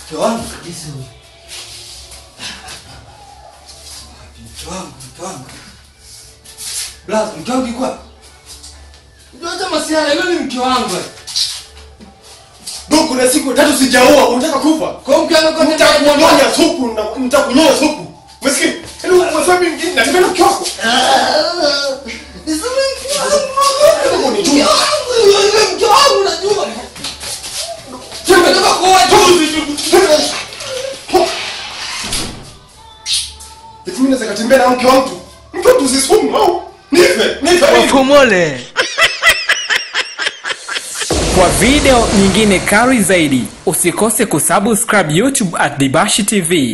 Mke wangu kabisa huyu. Mke wangu, mke wangu. Blaza, mke wangu yuko wapi? Unajua hata masiala yule ni mke wangu. eh. Ndugu, kuna siku tatu sijaoa, unataka kufa? Kwa hiyo mke wangu kwa nini Nitakunyonya supu, na- nitakunyonya supu. Umesikia? Yaani unasema mimi nataka na mke wako. Niseme mke wangu. Ni Mke juu. wangu, yule mke wangu unajua. Tumetoka kuoa tu. Eti mimi naweza katembea na mke wa mtu. Mke wa mtu si sumu au? Nife, nife mimi. Wafumole. Kwa video nyingine kali zaidi, usikose kusubscribe YouTube at Dibashi TV.